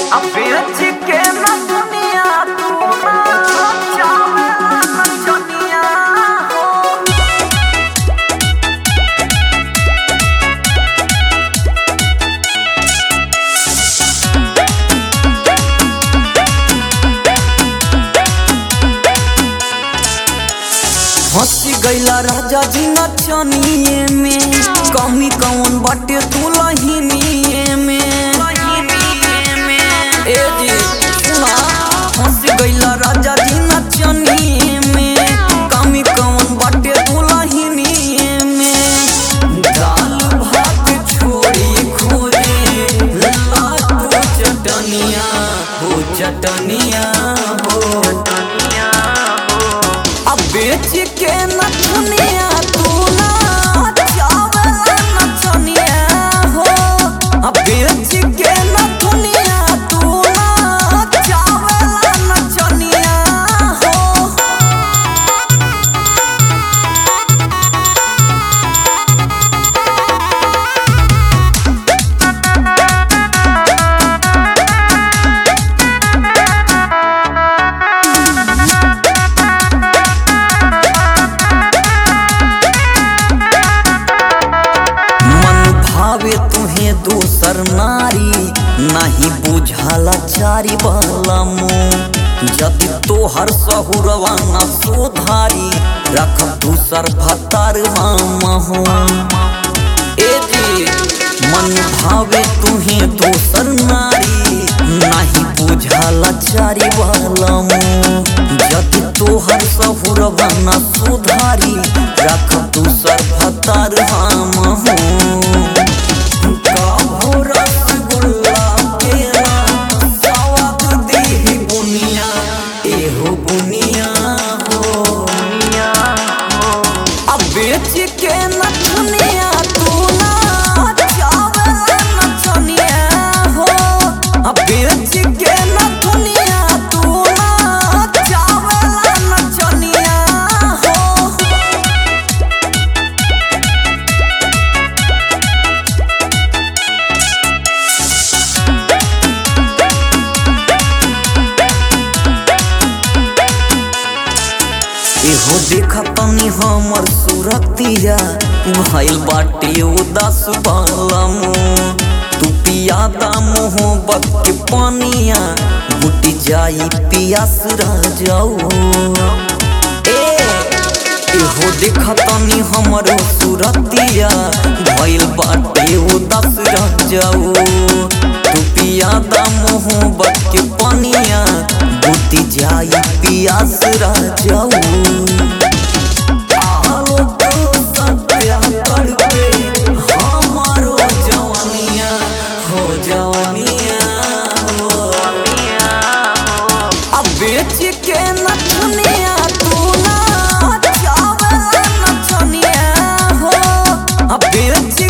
अब बेच के न दुनिया तू ना चावे न दुनिया हो हंसी गईला राजा जी नचनिए में कमी कौन बाटे तू लहिनिए में ए जी सुना हंसी गईला राजा जी नचनिए में कमी कौन बाटे तू लहिनिए में दाल भात छोड़ी खोजे लाल चटनिया हो चटनिया हो दुनिया हो अब बेच के न दुनिया तू ना चावल न चनिया हो अब बेच के न दुनिया तू ना चावल न चनिया हो मन भावे तुहे दूसर नारी नहीं बुझाला चारी वाला मुँह जदि तोहर सहुरवा न सुधारी रख दूसर भतार हो ए जी मन भावे तुहे दूसर नारी नहीं बुझाला चारी वाला मुँह जदि तोहर सहुरवा न सुधारी रख दूसर भतार हम हो काहो रसगुल्ला केरा स्वाद देहि बुनिया एहो बुनिया हो दुनिया हो अब बेच के न दुनिया तू ना चावल न चनिया हो अब बेच के न दुनिया तू ना चावल न चनिया हो एहो देखा तनी हमर सूरतिया भइल बाटे उदास बालम तू पियादा मोहब्बत के पानिया बुटी जाई पियास रह जाओ ए एहो देखा तनी हमर सूरतिया भइल बाटे उदास रह जाओ तू पियादा मोहब्बत के पानिया बुटी जाई पियास रह जाओ आलो तो सत्या तड़पे हमारो जवानिया हो जवानिया हो दुनिया हो अब बेच के न दुनिया तू ना चावल न चनिया हो अब बेच